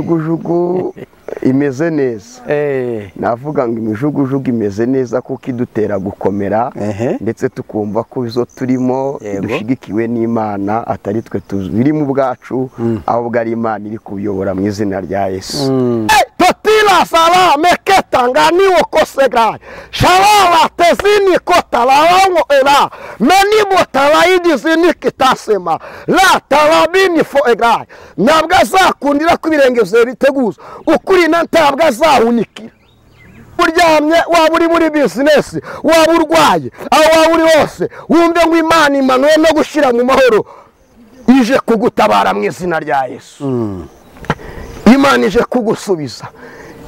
imijugujugu imeze neza Eh, navuga ngo imijugujugu imeze neza kuko idutera gukomera ehe. ndetse tukumva ko izo turimo Yego. dushyigikiwe n'imana atari twe tuzi biri mu bwacu ahubwo ari imana iri kubiyobora mu izina rya yesu totila salame ketanganiwo kosegai shalala tezini kotalawango ela menibo talaidi zini kitasema la talabini foegai ntabwo azakundira ko ibirengezo biteguza ukurina ntabwo azahunikira uryamye waba uri muri bizinesi waba urwaye aho waba uri hose wumve ngo imana imanuye no gushyira mu mahoro ije kugutabara mu izina rya yesu imana ije kugusubiza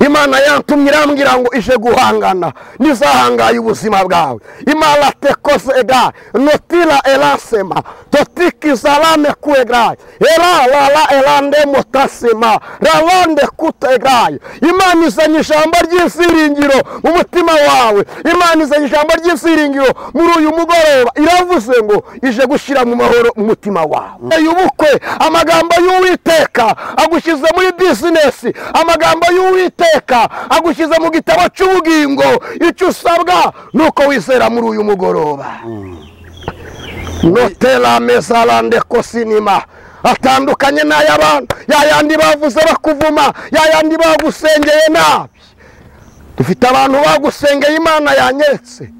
imana yantumye irambwira ngo ije guhangana nizahangaye ubuzima bwawe imana tekoze egaye notira erasema totikizarame ku egaye era rara erande mutasema rarande kuta egaye imana izanye ijambo ry'isiringiro mu mutima wawe imana izanye ijambo ry'isiringiro muri uyu mugoroba iravuze ngo ije gushyira mu mahoro mu mutima wawe uyu bukwe amagambo y'uwiteka agushyize muri bizinesi amagambo y'uwiteka agushyize mu gitabo cy'ubugingo icyo usabwa ni uko wizera muri uyu mugoroba notera mesarande kosinima atandukanye n'ay'abantu yayandi bavuze bakuvuma yayandi bagusengeye nabi dufite abantu bagusengeye imana yanyeretse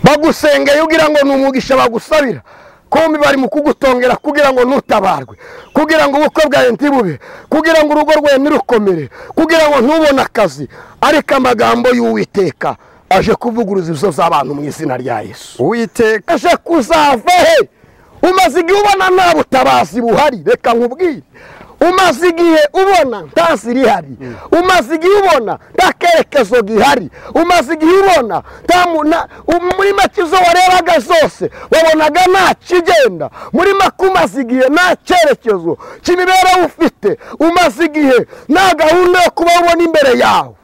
bagusengeye ugira ngo ni umugisha bagusabira kombi bari mu kugutongera kugira ngo nutabarwe kugira ngo ubukwe bwawe ntibube kugira ngo urugo rwawe ntirukomere kugira ngo ntubone akazi ariko amagambo y'uwiteka aje kuvuguruza ibizo z'abantu mu izina rya yesu Uwiteka aje kuzava he umaze igihe ubona nta butabazi buhari reka nkubwire umaze igihe ubona nta nzi rihari umaze igihe ubona nta kerekezo gihari umaze igihe ubona nta mu- na- u- muri make izo warebaga zose wabonaga nta kigenda muri make umaze igihe nta cyerekezo cy'imibereho ufite umaze igihe nta gahunda yo kuba ubona imbere yawe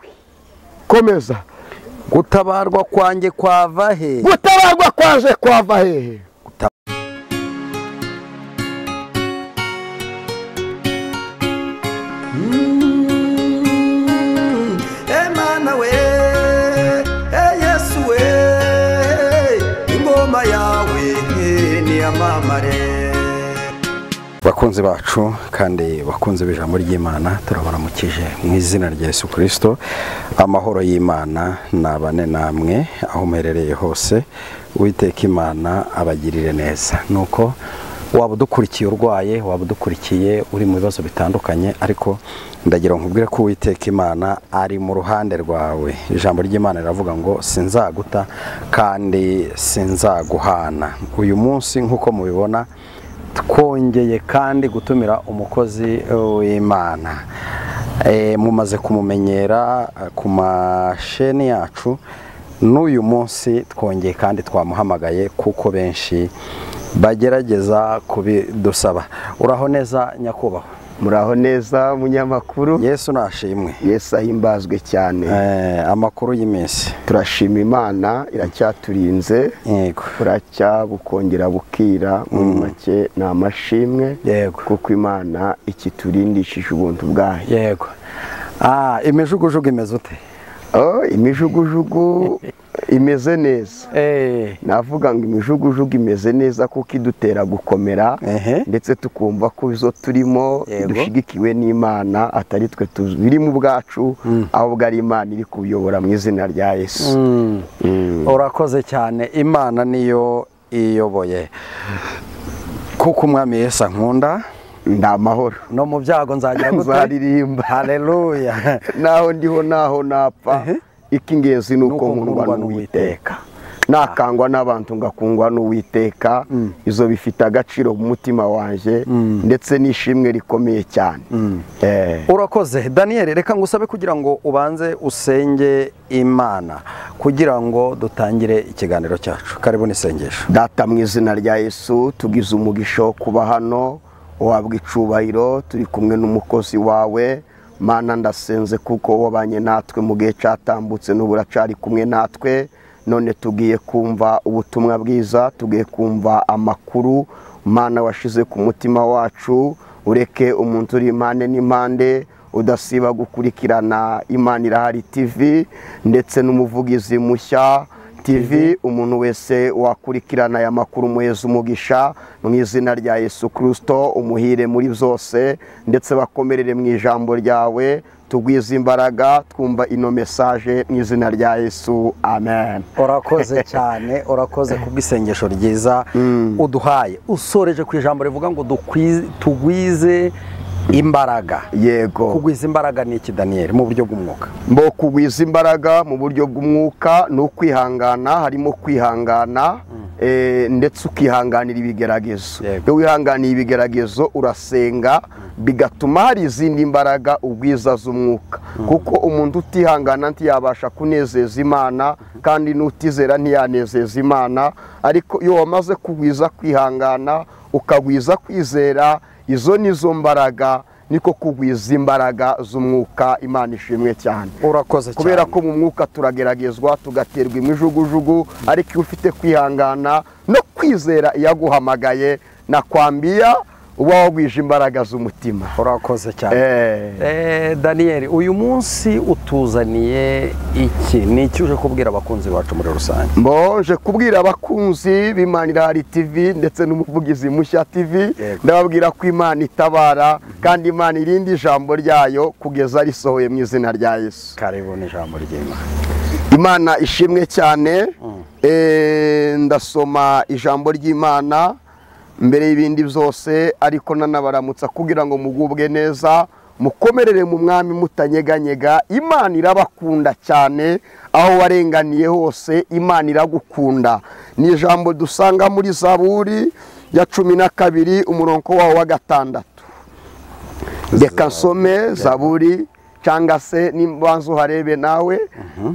komeza gutabarwa kwanjye kwava he gutabarwa kwaje kwava hehe Emana we Yesu we ingoma yawe niyamamare bakunzi bacu kandi bakunze b'ijambo ry'imana turabaramukije mu izina rya yesu kirisito amahoro y'imana nabane namwe aho muherereye hose uwiteka imana abagirire neza nuko waba udukurikiye urwaye waba udukurikiye uri mu bibazo bitandukanye ariko ndagira ngo nkubwire ko uwiteka imana ari mu ruhande rwawe ijambo ry'imana riravuga ngo sinzaguta kandi sinzaguhana uyu munsi nk'uko mubibona twongeye kandi gutumira umukozi w'imana Eh, mumaze kumumenyera eh, ku masheni yacu n'uyu munsi twongeye kandi twamuhamagaye kuko benshi bagerageza kubidusaba uraho neza nyakubahwa muraho neza munyamakuru yesu nashimwe yesu ahimbazwe cyane Eh, amakuru y'iminsi turashima imana iracyaturinze yego buracya bukongera bukira muri make ni amashimwe Yego. kuko imana ikiturindishije ubuntu bwayo yego Ah, imijugujugu imeze ute Oh, imijugujugu imeze neza Eh, navuga ngo imijugujugu imeze neza kuko idutera gukomera Ehe. ndetse tukumva ko izo turimo Yego. dushyigikiwe n'imana atari twe tuzi biri mu bwacu ahubwo ari imana iri kubiyobora mu izina rya yesu mm. Mm. urakoze cyane imana niyo iyoboye kuko umwami yesu ankunda ni amahoro no mu byago nzagira gute nzaririmba haleluya naho ndiho naho napfa icy'ingenzi ni uko Nuko nkundwa nkundwa n'uwiteka nakangwa n'abantu ngakungwa n'uwiteka izo bifite agaciro mu mutima wanjye ndetse n'ishimwe rikomeye cyane Eh, urakoze daniyeli reka ngusabe kugira ngo ubanze usenge imana kugira ngo dutangire ikiganiro cyacu karibu n'isengesho data mu izina rya yesu tugize umugisha wo kuba hano uhabwa icubahiro turi kumwe n'umukozi wawe mana ndasenze kuko wabanye natwe mu gihe cyatambutse n'ubu uracari kumwe natwe none tugiye kumva ubutumwa bwiza tugiye kumva amakuru mana washize ku mutima wacu ureke umuntu uri impande n'impande udasiba gukurikirana imana irahari tivi ndetse n'umuvugizi mushya TV umuntu wese wakurikirana aya makuru muheza umugisha mu izina rya Yesu Kristo umuhire muri byose ndetse bakomerere mu ijambo ryawe tugwize imbaraga twumva ino mesaje mu izina rya Yesu amen urakoze cyane urakoze kubw'isengesho ryiza uduhaye usoreje ku ijambo rivuga ngo tugwize imbaraga yego kugwiza imbaraga ni iki daniyeli mu buryo bw'umwuka mbo kugwiza imbaraga mu buryo bw'umwuka ni ukwihangana harimo kwihangana ndetse ukihanganira ibigeragezo Yego. iyo wihanganiye ibigeragezo urasenga bigatuma hari izindi mbaraga ubwiza z'umwuka kuko umuntu utihangana ntiyabasha kunezeza imana kandi n'utizera ntiyanezeza imana ariko iyo wamaze kugwiza kwihangana ukagwiza kwizera izo ni zo mbaraga niko kugwiza imbaraga z'umwuka imana ishimwe cyane urakoze cyane kubera ko mu mwuka turageragezwa tugaterwa imijugujugu ariko iyo ufite kwihangana no kwizera iyaguhamagaye nakwambia uba wagwije imbaraga z'umutima urakoze cyane Eh. Eh, daniyeli uyu munsi utuzaniye iki ni iki uje kubwira abakunzi bacu muri rusange mbonje kubwira abakunzi b'imanirari tv ndetse n'umuvugizi mushya tv Yego. ndababwira ko imana itabara kandi imana irindi ijambo ryayo kugeza risohoye mu izina rya yesu karibu n'ijambo ry'imana imana ishimwe cyane Eh, ndasoma ijambo ry'imana mbere y'ibindi byose ariko nanabaramutsa kugira ngo mugubwe neza mukomerere mu mwami mutanyeganyega imana irabakunda cyane aho warenganiye hose imana iragukunda ni ijambo dusanga muri zaburi ya cumi na kabiri umurongo wawo wa gatandatu reka nsome zaburi cyangwa se nimbanza uharebe nawe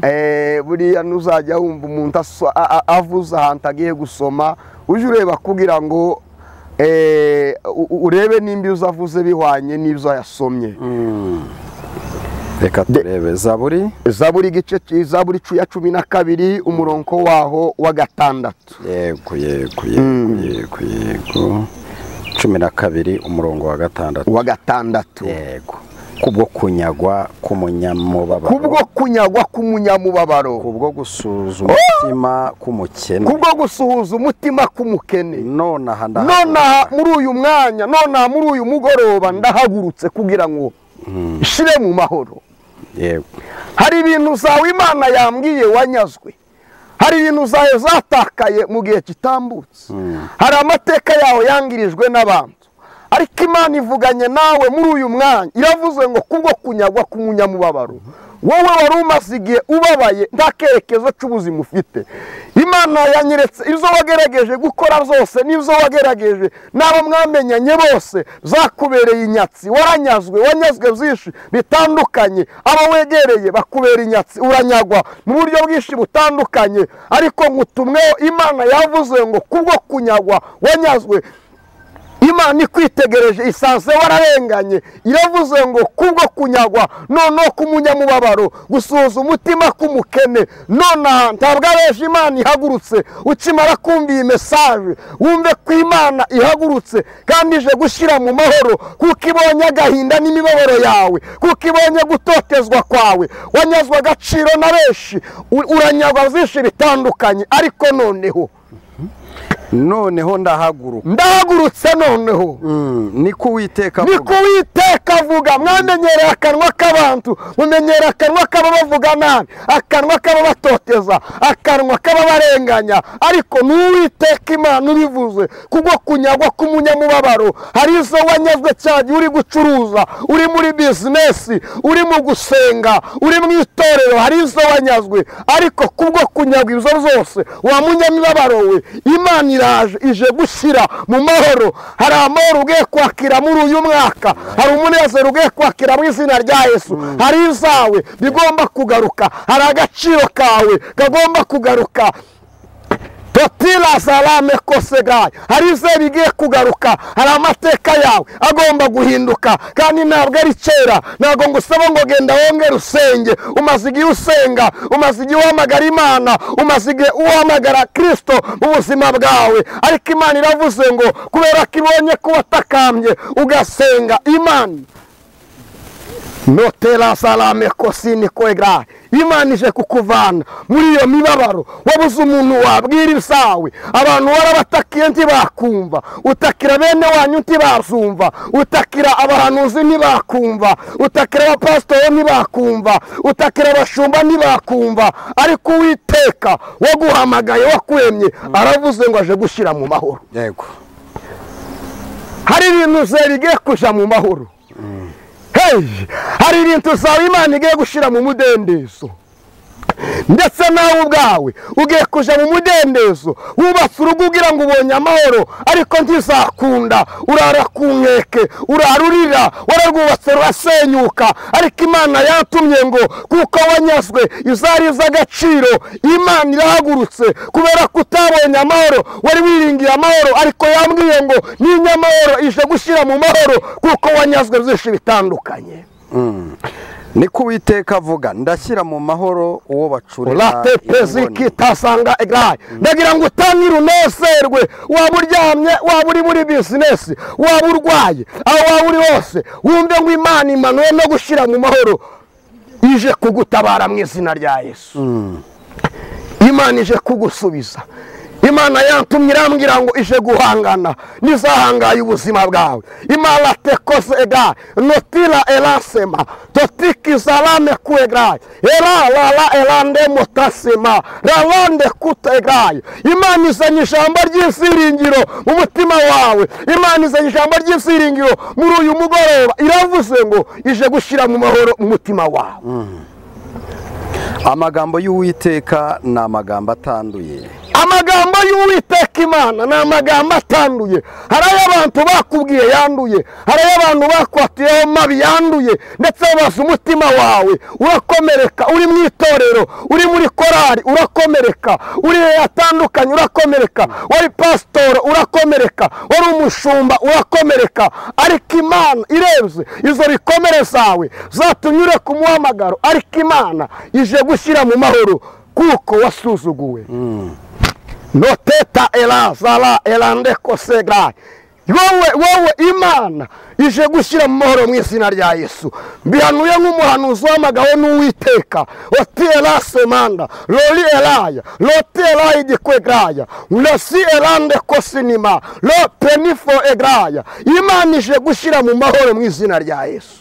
Eh, buriya ntuzajya wumva umuntu aso- a- a- avuze ahantu agiye gusoma ujye ureba kugira ngo eh, u- u- urebe nimba ibyo avuze bihwanye n'ibyo yasomye reka turebe zaburi zaburi igice cy- zaburi cu- ya cumi na kabiri umurongo waho wa gatandatu yego yego yego yego yego cumi na kabiri umurongo wa gatandatu wa gatandatu yego kubwo kunyagwa k'umunyamubabaro kubwo kunyagwa k'umunyamubabaro kubwo gusuzuma umutima k'umukene kubwo gusuhuza umutima k'umukene nonaha nonaha muri uyu mwanya nonaha muri uyu mugoroba ndahagurutse kugira ngo nshire mu mahoro yego hari ibintu zawe imana yambwiye wanyazwe hari ibintu zawe zatakaye mu gihe kitambutse hari amateka yawe yangirijwe n'abantu ariko imana ivuganye nawe muri uyu mwanya iravuze ngo kubwo kunyagwa k'umunyamubabaro wowe wari umaze igihe ubabaye nta kerekezo cy'ubuzima ufite imana yanyeretse izo wagerageje gukora zose n'izo wagerageje n'abo mwamenyanye bose zakubereye inyatsi waranyazwe wanyazwe byinshi bitandukanye abo wegereye bakubera inyatsi uranyagwa mu buryo bwinshi butandukanye ariko ngutumweho imana yavuze ngo kubwo kunyagwa wanyazwe imana ikwitegereje isanze wararenganye iravuze ngo kubwo kunyagwa noneho k'umunyamubabaro gusuhuza umutima k'umukene nonaha ntabwo abeje imana ihagurutse ukimara kumva iyi mesaje wumve ko imana ihagurutse kandi ije gushyira mu mahoro kuko ibonye agahinda n'imibabaro yawe kuko ibonye gutotezwa kwawe wanyazwa agaciro na benshi u- uranyagwa byinshi bitandukanye ariko noneho noneho ndahaguruka ndahagurutse noneho niko uwiteka niko witeka avuga mwamenyereye akanwa k'abantu mumenyereye akanwa k'aba bavuga nabi akanwa k'aba batoteza akanwa k'aba barenganya ariko n'uwiteka imana ubivuze kubwo kunyagwa k'umunyamubabaro hari izo wanyazwe cyane uri gucuruza uri muri bizinesi uri mu gusenga uri mu itorero hari izo wanyazwe ariko kubwo kunyagwa izo zose wa munyamibabaro we imana iraje ije gushyira mu mahoro hari amahoro ugiye kwakira muri uyu mwaka hari umunezero ugiye kwakira mu izina rya yesu hari izawe bigomba kugaruka hari agaciro kawe kagomba kugaruka totila salame kosegaye hari izera igiye kugaruka hari amateka yawe agomba guhinduka kandi ntabwo ari kera ntabwo ngo usaba ngo genda wongere usenge umaze igihe usenga umaze igihe uhamagara imana umaze igihe uhamagara kirisito mu buzima bwawe ariko imana iravuze ngo kubera ko ibonye ko watakambye ugasenga imana notera salame kosini kwegara imana ije kukuvana muri iyo mibabaro wabuze umuntu wabwira isawe abantu warabatakiye ntibakumva utakira bene wanyu ntibazumva utakira abahanuzi ntibakumva utakira abapasitori ntibakumva utakira abashumba ntibakumva ariko uwiteka waguhamagaye wakwemye aravuze ngo aje gushyira mu mahoro yego hari ibintu zera igiye kuja mu mahoro hehe hari ibintu zawe imana igiye gushyira mu mudendezo ndetse nawe ubwawe ugiye kujya mu mudendezo wubatse urugo ugira ngo ubonye amahoro ariko ntizakunda urara ku nkeke urara urira wararwubatse rurasenyuka ariko imana yatumye ngo kuko wanyazwe izari iz'agaciro imana irahagurutse kubera ko utabonye amahoro wari wiringiye amahoro ariko yambwiye ngo n'inyamahoro ije gushyira mu mahoro kuko wanyazwe byinshi bitandukanye niko uwiteka avuga ndashyira mu mahoro uwo bacurira urate peziki tasanga egaye ndagira ngo utangire unezerwe waba uryamye waba uri muri bizinesi waba urwaye aho waba uri hose wumve ngo imana imanuwe no gushyira mu mahoro ije kugutabara mu izina rya yesu imana ije kugusubiza imana yatumye irambwira ngo ije guhangana n'izahangaye ubuzima bwawe imana tekoze ega notira erasema totikizarame kuegaye era rara erande mutasema rarande kutegaye imana izanye ijambo ry'insiringiro mu mutima wawe imana izanye ijambo ry'insiringiro muri uyu mugoroba iravuze ngo ije gushyira mu mahoro umutima wawe amagambo y'uwiteka ni amagambo atanduye amagambo y'uwiteka imana ni amagambo atanduye hari ayo abantu bakubwiye yanduye hari ayo abantu bakwatiyeho mabi yanduye ndetse babaza umutima wawe urakomereka uri mu itorero uri muri korari urakomereka uri atandukanye urakomereka wari pasitoro urakomereka wari umushumba urakomereka ariko imana irebye izo bikomere zawe zatunyure ku muhamagaro ariko imana ije gushyira mu mahoro kuko wasuzuguwe noteta erazara erande kosega wowe wowe imana ije gushyira mu mahoro mu izina rya yesu bihanuye nk'umuhanuzi w'amagaho n'uwiteka oti erase manda lori eraya loti eraya igikwegaya lesi erande kosinima lo penifo egaya imana ije gushyira mu mahoro mu izina rya yesu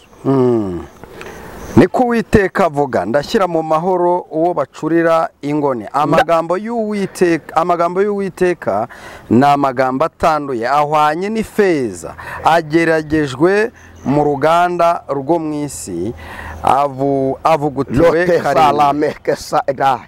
niko uwiteka avuga ndashyira mu mahoro uwo bacurira ingoni amagambo y'uwiteka amagambo y'uwiteka ni amagambo atanduye ahwanye n'ifeza ageragejwe mu ruganda rwo mu isi avu avugutiwe karindwi lotezaramekesa egahe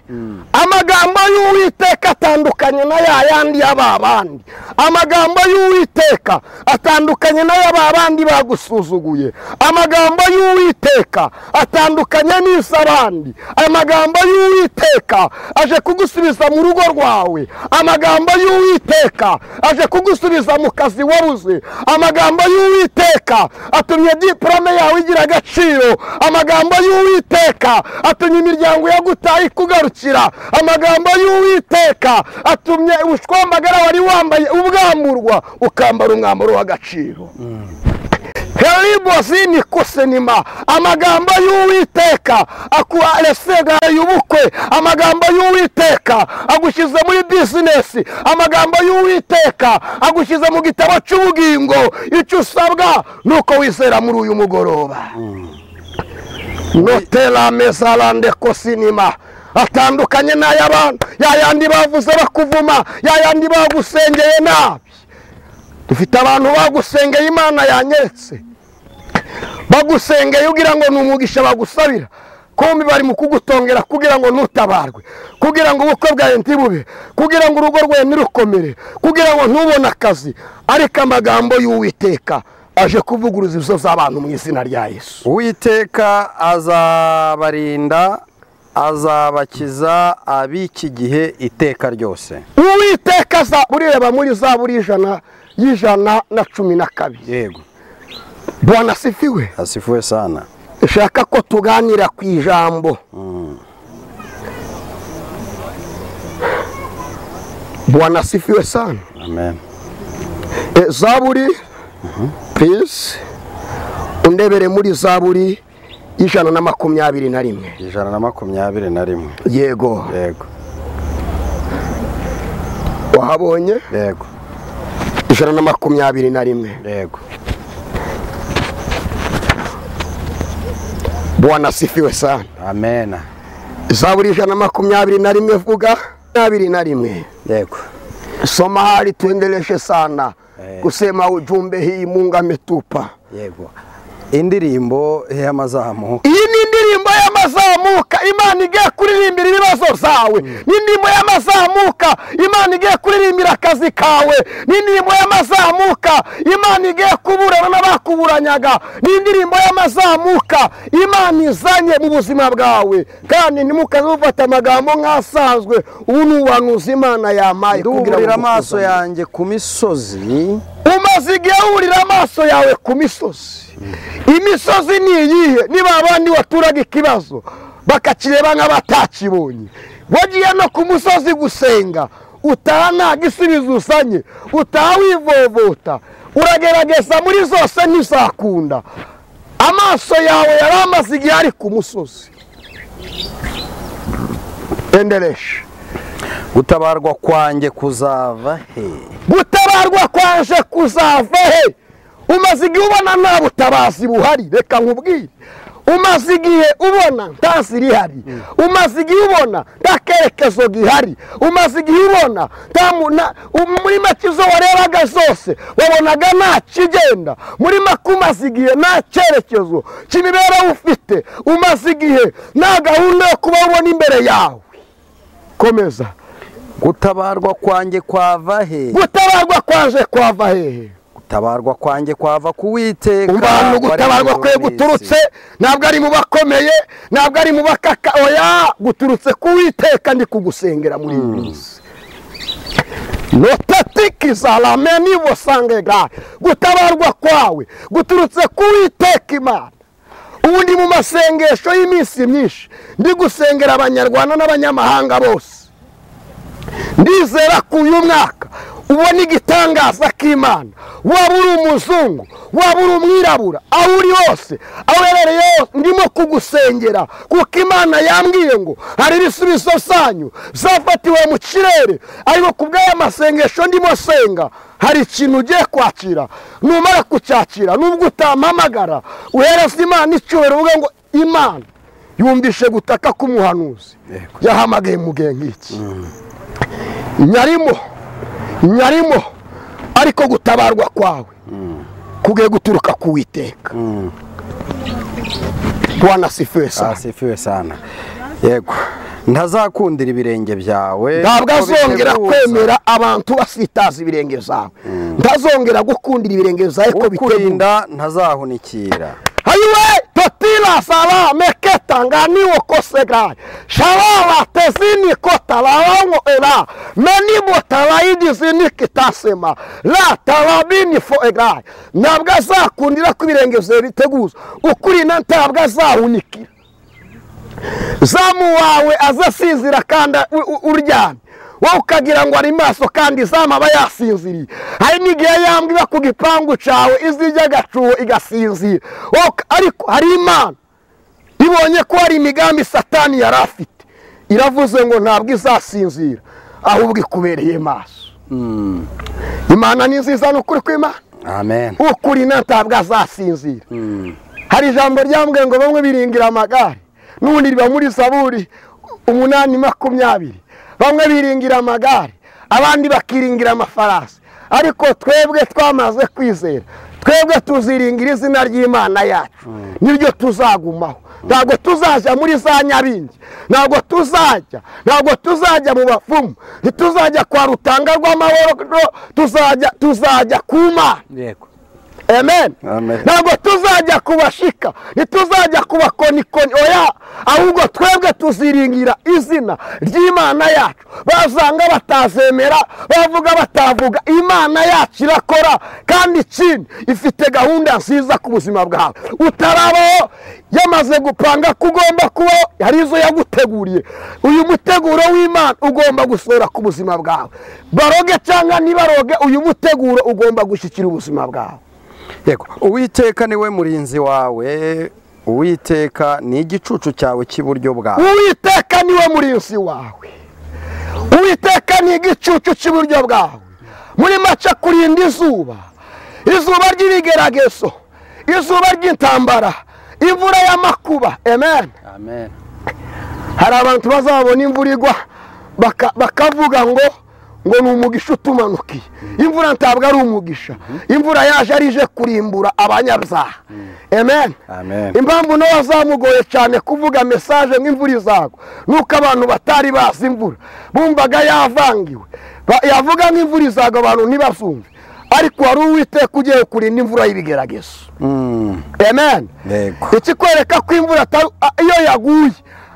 amagambo y'uwiteka atandukanye na ya yandi y'ababandi amagambo y'uwiteka atandukanye na ya babandi bagusuzuguye amagambo y'uwiteka atandukanye n'iz'abandi amagambo y'uwiteka aje kugusubiza mu rugo rwawe amagambo y'uwiteka aje kugusubiza mu kazi wabuze amagambo y'uwiteka atumye diporome yawe igira agaciro amagambo y'uwiteka atumye imiryango yagutaye ikugarukira amagambo y'uwiteka atumye ubushwambagara wari wambaye ubwamburwa ukambara umwambaro w'agaciro heribozi ni kusinima amagambo y'uwiteka akuharesega y'ubukwe amagambo y'uwiteka agushyize muri bizinesi amagambo y'uwiteka agushyize mu gitabo cy'ubugingo icyo usabwa ni uko wizera muri uyu mugoroba notera mezarande kosinima atandukanye n'ay'abantu yayandi bavuze bakuvuma yayandi bagusengeye nabi dufite abantu bagusengeye imana yanyeretse bagusengeye ugira ngo ni umugisha bagusabira kombi bari mu kugutongera kugira ngo nutabarwe kugira ngo ubukwe bwawe ntibube kugira ngo urugo rwawe ntirukomere kugira ngo ntubone akazi ariko amagambo y'uwiteka aje kuvuguruza izo z'abantu mu izina rya yesu uwiteka azabarinda azabakiza ab'iki gihe iteka ryose uwiteka za ureba muri za buri ijana y'ijana na cumi na kabiri yego bwana sifiwe asifuwe sana nshaka ko tuganira ku ijambo bwana sifiwe sana amen E, zaburi pisi undebere muri zaburi y'ijana na makumyabiri na rimwe ijana na makumyabiri na rimwe yego yego wahabonye yego ijana na makumyabiri na rimwe yego bwana sifiwe sana amena zaburi ijana na makumyabiri na rimwe vuga makumyabiri na rimwe yego soma hali tuendeleshe sana Eh. kusema ujumbe hii mungu ametupa yego indirimbo y'amazamu iyi ni indirimbo y'amazamuka imana igiye kuririmbira ibibazo zawe ni indirimbo y'amazamuka imana igiye kuririmbira akazi kawe ni indirimbo y'amazamuka imana igiye kuburana n'abakuburanyaga ni indirimbo y'amazamuka imana izanye mu buzima bwawe kandi ntimukaze mufata amagambo nk'asanzwe ubu ni ubuhanuzi imana yamaye kugira nduburira ngo amaso mukuzane. yanjye ku misozi umaze igihe wurira amaso yawe ku misozi imisozi ni iyihe niba abandi waturaga ikibazo bakakireba nk'abatakibonye wagiye no ku musozi gusenga utaha nta gisubizo uzanye utaha wivovota uragerageza muri zose ntizakunda amaso yawe yari amaze igihe ari ku musozi endereshe gutabarwa kwanjye kuzava he gutabarwa kwaje kuzava he umaze igihe ubona nta butabazi buhari reka nkubwire umaze igihe ubona nta nzira ihari umaze igihe ubona nta kerekezo gihari umaze igihe ubona nta mu- na- um- muri make izo warebaga zose wabonaga nta kigenda muri make umaze igihe nta cyerekezo cy'imibereho ufite umaze igihe nta gahunda yo kuba ubona imbere yawe komeza gutabarwa kwanjye kwava he gutabarwa kwaje kwava hehe gutabarwa kwanjye kwava ku witeka umbantu gutabarwa kwe waremye guturutse isi. ntabwo ari mu bakomeye ntabwo ari mu bakaka oya guturutse ku witeka ndi kugusengera muri iyi minsi notatikiza rameni busangegra gutabarwa kwawe guturutse ku witeka imana ubu ndi mu masengesho y'iminsi myinshi ndi gusengera abanyarwanda n'abanyamahanga bose ndizera ko uyu mwaka ubona igitangaza k'imana waba uri umuzungu waba uri umwirabura aho uri hose aho uherereye hose ndimo kugusengera kuko imana yambwiye ngo hari ibisubizo byanyu zafatiwe mu kirere ariko ku bw'aya masengesho ndimo senga hari ikintu ugiye kwakira numara kucyakira nubwo utampamagara uhereza imana icyubahiro uvuga ngo imana yumvishe gutaka k'umuhanuzi Yego. yahamagaye mu gihe nk'iki nyarimo nyarimo ariko gutabarwa kwawe kugiye guturuka ku witeka wanasifuye sana asifiwe sana yego ntazakundira ibirenge byawe ntabwo kuko azongera bitebuza. kwemera abantu basitaza ibirenge zawe ntazongera gukundira ibirenge zawe ko biteguye ukurinda ntazahunikira hayiwe totila sala meketa nganiwo kosegaye shalala tezini kotalawango ela menimo talaidi zini kitasema la talabini foegaye ntabwo azakundira ko ibirenge byawe biteguza ukurinda ntabwo azahunikira zamu wawe azasinzira kandi u- u- uryamye wowe ukagira ngo ari maso kandi izamu aba yasinziriye hari n'igihe yambwira ku gipangu cyawe izijya agacuho igasinzira Wowe uka- ariko hari imana ibonye ko hari imigambi satani yari afite iravuze ngo ntabwo izasinzira ahubwo ikubereye maso imana ni nziza ni ukuri kw'imana amen ukuri ntabwo azasinzira hari ijambo ryambwiye ngo bamwe biringira amagare n'ubundi riba muri zaburi umunani makumyabiri bamwe biringira amagare abandi bakiringira amafarasi ariko twebwe twamaze kwizera twebwe tuziringira izina ry'imana yacu nibyo tuzagumaho ntabwo tuzajya muri za nyabingi ntabwo tuzajya ntabwo tuzajya mu bapfumu ntituzajya kwa rutanga rw'amahoro tuzajya tuzajya ku mana yego amen Amen. ntabwo tuzajya kubashika ntituzajya kubakonikoni oya ahubwo twebwe tuziringira izina ry'imana yacu bazanga batazemera bavuga batavuga imana yacu irakora kandi ikindi ifite gahunda nziza ku buzima bwawe utarabaho yamaze gupanga ko ugomba kubaho hari izo yaguteguriye uyu muteguro w'imana ugomba gusohora ku buzima bwawe baroge cyangwa ntibaroge uyu muteguro ugomba gushyikira ubuzima bwawe yego uwiteka niwe murinzi wawe uwiteka ni igicucu cyawe cy'iburyo bwawe uwiteka niwe murinzi wawe uwiteka ni igicucu cy'iburyo bwawe muri make kurinda izuba izuba ry'ibigeragezo izuba ry'intambara imvura y'amakuba amen amen hari abantu bazabona imvura igwa baka- bakavuga ngo ngo ni umugisha utumanukiye imvura ntabwo ari umugisha imvura yaje ari ije kurimbura abanyabyaha amen Amen. impamvu nawe zamugoye cyane kuvuga mesaje nk'imvura izagwa nuko abantu batari bazi imvura bumvaga yavangiwe Ba- yavuga nk'imvura izagwa abantu ntibazumve ariko wari uwiteka ugiye kurinda imvura y'ibigeragezo Mm, amen Yego. ikikwereka ko imvura atari- a- iyo yaguye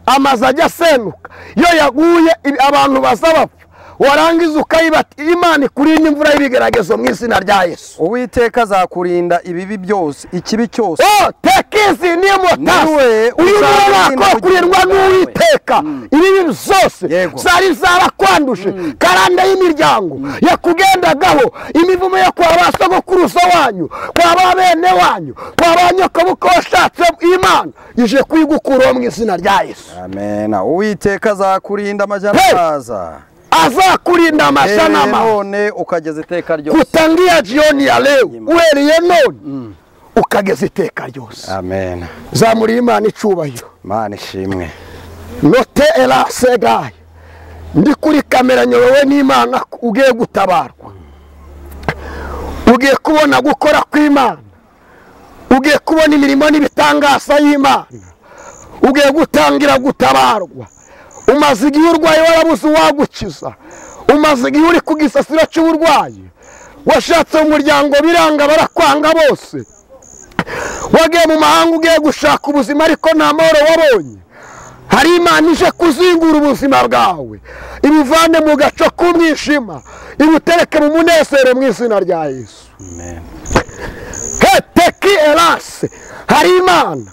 amazu ajya asenuka iyo yaguye i- abantu baza bapfa warangiza ukayiba ati imana ikurinda imvura y'ibigeragezo mu izina rya yesu uwiteka azakurinda ibibi byose ikibi cyose Oh, tekizi Niwe nimotasi uyu uzarinda mwana ko kugira kurindwa ngo n'uwiteka ibibi byose Yego. zari zarakwanduje karande y'imiryango yakugendagaho imivumo yo kwa ba sogokuruza wanyu kwa ba bene wanyu kwa ba nyokobuko washatse imana ije kuyigukuraho mu izina rya yesu amen uwiteka azakurinda amajyana Hey! azaza azakurinda Eh, amashanama none ukageza iteka ryose kutangia jioni ya leo uhereye none ukageza iteka ryose amen zamuriye imana icubahiro mana ishimwe note era segayi ndi kuri kamera nyobowe n'imana ko ugiye gutabarwa ugiye kubona gukora kw'imana ugiye kubona imirimo n'ibitangaza y'imana ugiye gutangira gutabarwa umaze igihe urwaye warabuze uwagukiza umaze igihe uri ku gisasiro cy'uburwayi washatse mu muryango biranga barakwanga bose wagiye mu mahanga ugiye gushaka ubuzima ariko nta mahoro wabonye hari imana ije kuzingura ubuzima bwawe ibivane mu gaco k'umwijima ibutereke mu munezero mu izina rya yesu amen heteki erase hari imana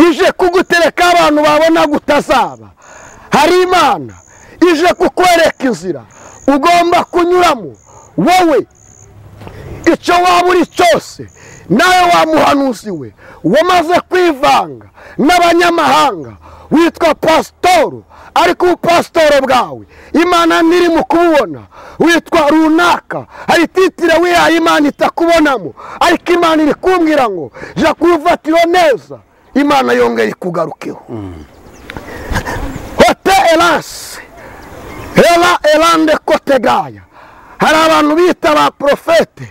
ije kugutereka abantu babona gutazaba hari imana ije kukwereka inzira ugomba kunyuramo wowe icyo waba uri cyose nawe wa muhanuzi we wamaze kwivanga n'abanyamahanga witwa pasitoro ariko ubupasitoro bwawe imana ntiri mu kububona witwa runaka hari titire wihaye imana itakubonamo ariko imana iri kumbwira ngo jya kubifatira neza imana yongeye ikugarukeho hote erase Hela elande kotegaya hari abantu bita ba porofete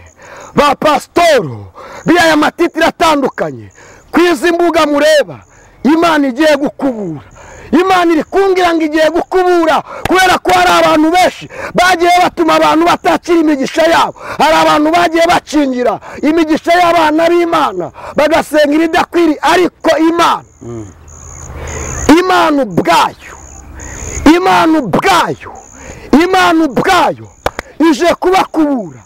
ba pasitoro bihaye amatitire atandukanye ku izi mbuga mureba imana igiye gukubura imana iri kumbwira ngo igiye gukubura kubera ko hari abantu benshi bagiye batuma abantu batakira imigisha yabo hari abantu bagiye bakingira imigisha y'abana b'imana bagasenga ibidakwiriye ariko imana imana ubwayo imana ubwayo imana ubwayo ije kubakubura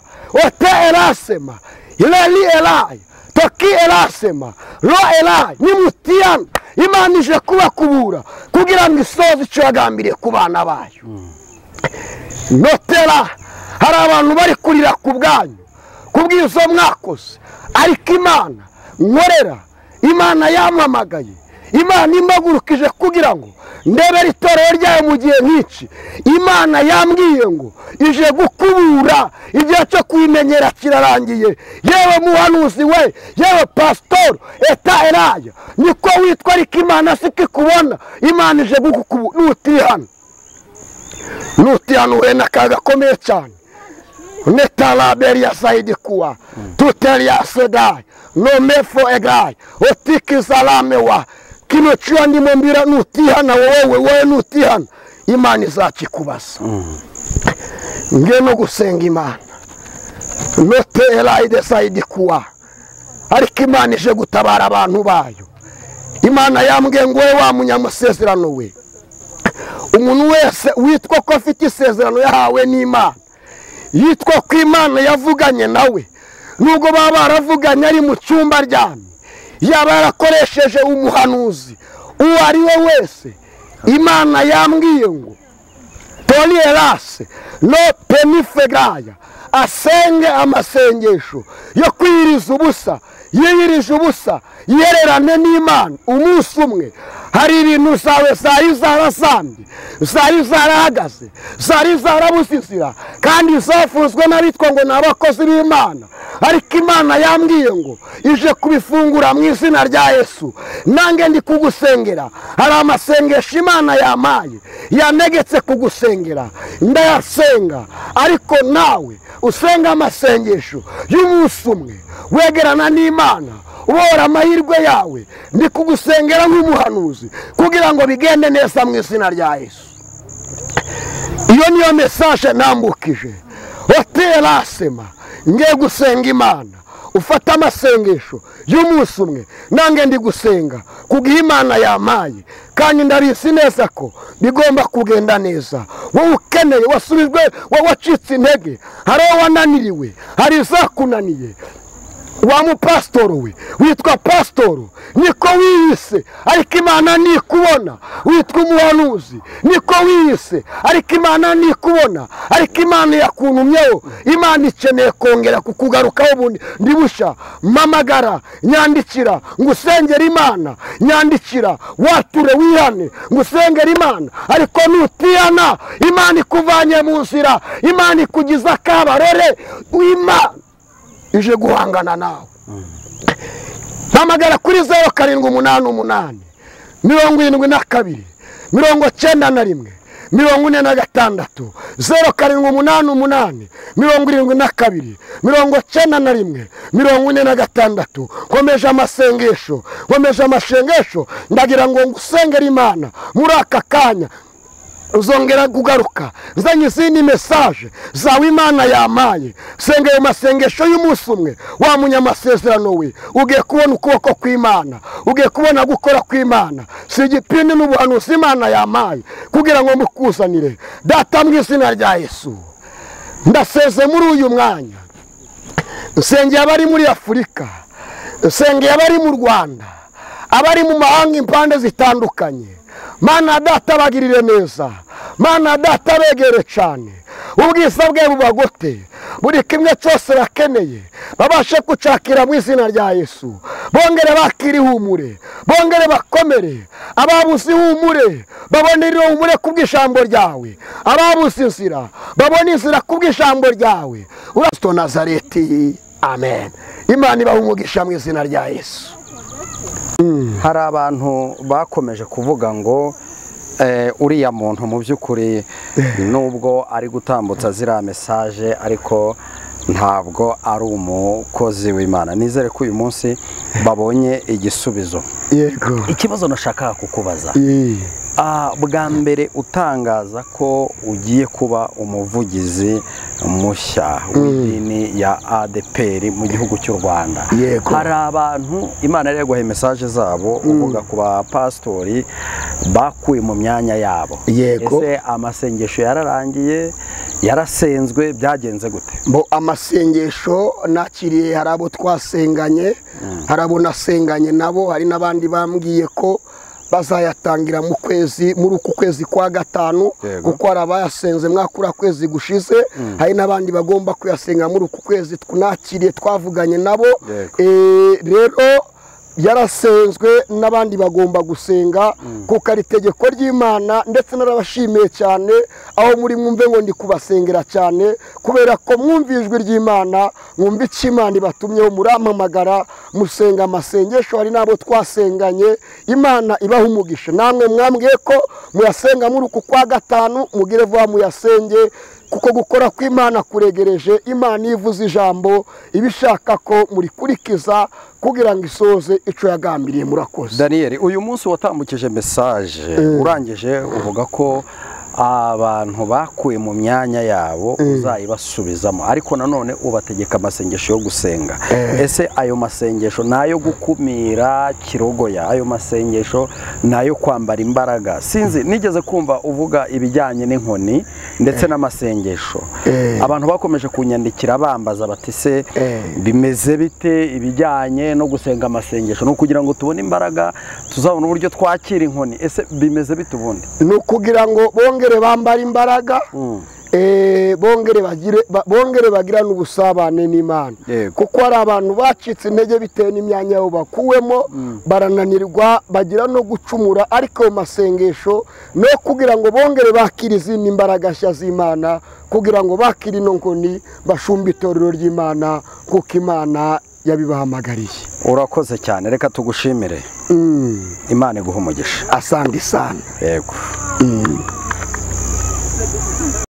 ote erasema irari erayi toki erasema ro erayi nimutiyana imana ije kubakubura kugira ngo isoze icyo yagambiriye ku bana bayo notera hari abantu bari kurira ku bwanyu kubw'izo mwakoze ariko imana nkorera imana yamamagaye imana impagurukije kugira ngo ndebere itorero ryayo mu gihe nk'iki imana yambwiye ngo ije gukubura igihe cyo kuyimenyera kirarangiye yewe muhanuzi we yewe pasitoro eta eraya niko witwa ariko imana siko ikubona imana ije gukukubura nutiri hano nutihanure n'akaga gakomeye cyane netaraberi ya sayidi kuwa tuteri ya sedayi nomefo egayi otikizarame wa kino cyo ndimo mbira nutihana wowe wowe nutihana imana izakikubaza nge no gusenga imana notera ide sayidi kuwa ariko imana ije gutabara abantu bayo imana imana yambwiye ngo wowe wa munyamusezerano we umuntu wese witwa ko afite isezerano yahawe n'imana yitwa ko imana yavuganye nawe nubwo baba baravuganye ari mu cyumba aryamye yaba yarakoresheje umuhanuzi uwo ari we wese imana yambwiye ngo toriyerase no penifegaya asenge amasengesho yo kwiyiriza ubusa yiyirije ubusa yererane n'imana umunsi umwe hari ibintu zawe zari zarasambye zari zarahagaze zari zarabusisira kandi zafunzwe n'abitwa ngo ni abakozi b'imana ariko imana yambwiye ngo ije kubifungura mu izina rya yesu nange ndi kugusengera hari amasengesho imana yamaye yanegetse kugusengera ndayasenga ariko nawe usenga amasengesho y'umunsi umwe wegerana n'imana ubora amahirwe yawe ndi kugusengera nk'umuhanuzi kugira ngo bigende neza mu izina rya yesu iyo niyo mesaje nambukije hoteli asema nge gusenga imana ufata amasengesho y'umunsi umwe nange ndi gusenga kubwo imana yamaye kandi ndabizi neza ko bigomba kugenda neza wowe ukeneye wasubijwe wowe wacitse intege hari uwo wananiriwe hari izakunaniye wa mupasitoro we witwa pasitoro niko wiyise ariko imana ntikubona witwa umuhanuzi niko wiyise ariko imana ntikubona ariko imana yakuntumyeho imana ikeneye kongera kukugarukaho ubundi ndibusha mpamagara nyandikira ngo usengere imana nyandikira wature wihane ngo usengere imana ariko nutihana imana ikuvanye mu nzira imana ikugize akabarore imana ije guhangana nawe mpamagara kuri zeru karindwi umunani umunani mirongo irindwi na kabiri mirongo cyenda na rimwe mirongo ine na gatandatu zeru karindwi umunani umunani mirongo irindwi na kabiri mirongo cyenda na rimwe mirongo ine na gatandatu nkomeje amasengesho nkomeje amasengesho ndagira ngo ngusengere imana muri aka kanya uzongera kugaruka uzanye izindi mesaje zawe imana yamaye senga ayo masengesho y'umunsi umwe wamunya amasezerano we ugiye kubona ukuboko kw'imana ugiye kubona gukora kw'imana si igipindi n'ubuhanuzi imana yamaye kugira ngo mukuzanire data mu izina rya yesu ndaseze muri uyu mwanya nsengeye abari muri afurika nsengeye abari mu rwanda abari mu mahanga impande zitandukanye mana data bagirire neza mana data begere cyane ubwiza bwe bubagote buri kimwe cyose bakeneye babashe gucakira mu izina rya yesu bongere bakire ihumure bongere bakomere ababuze ihumure babonere ihumure ku bw'ijambo ryawe ababuze inzira babone inzira ku bw'ijambo ryawe urasito nazareti amen imana ibahumugisha mu izina rya yesu hari abantu bakomeje kuvuga ngo uriya muntu mu by'ukuri nubwo ari gutambutsa ziriya mesaje ariko ntabwo ari umukozi w'imana nizere ko uyu munsi babonye igisubizo ikibazo nashaka kukubaza bwa mbere utangaza ko ugiye kuba umuvugizi mushya w'idini ya adeperi mu gihugu cy'u rwanda hari abantu imana yari yaguhaye mesaje zabo uvuga ku bapasitori bakuye mu myanya yabo ese amasengesho yararangiye yarasenzwe byagenze gute bo amasengesho nakiriye hari abo twasenganye hari abo nasenganye nabo hari n'abandi bambwiye ko bazayatangira mu kwezi muri uku kwezi kwa gatanu kuko hari abayasenze mwakura kwezi gushize hari n'abandi bagomba kuyasenga muri uku kwezi tunakiriye twavuganye nabo rero yarasenzwe n'abandi bagomba gusenga kuko ari itegeko ry'imana ndetse n'abashimiye cyane aho muri mwumve ngo ndi kubasengera cyane kubera ko mwumva ijwi ry'imana mwumva icyo imana ibatumyeho murampamagara musenga amasengesho hari n'abo twasenganye imana ibaha umugisha namwe mwambwiye ko muyasenga muri uku kwa gatanu mugire vuba muyasenge kuko gukora kw'imana kuregereje imana ivuze ijambo iba ishaka ko murikurikiza kugira ngo isoze icyo yagambiriye murakoze daniel uyu munsi watambukije mesaje urangije uvuga ko abantu bakuye mu myanya yabo uzayibasubizamo ariko nanone ubategeka amasengesho yo gusenga ese ayo masengesho ni ayo gukumira kirogoya ayo masengesho ni ayo kwambara imbaraga sinzi nigeze kumva uvuga ibijyanye n'inkoni ndetse n'amasengesho abantu bakomeje kunyandikira bambaza bati se bimeze bite ibijyanye no gusenga amasengesho ni ukugira ngo tubone imbaraga tuzabona uburyo twakira inkoni ese bimeze bite ubundi ni ukugira ngo bongere bambare imbaraga eh, bongere bagire ba- bongere bagirane ubusabane n'imana Yego. kuko hari abantu bacitse intege bitewe n'imyanya yabo bakuwemo barananirwa bagira no gucumura ariko ayo masengesho no kugira ngo bongere bakire izindi mbaraga nshya z'imana kugira ngo bakire ino nkoni bashumbe itorero ry'imana kuko imana yabibahamagariye urakoze cyane reka tugushimire Mm, imana iguha umugisha asante sana yego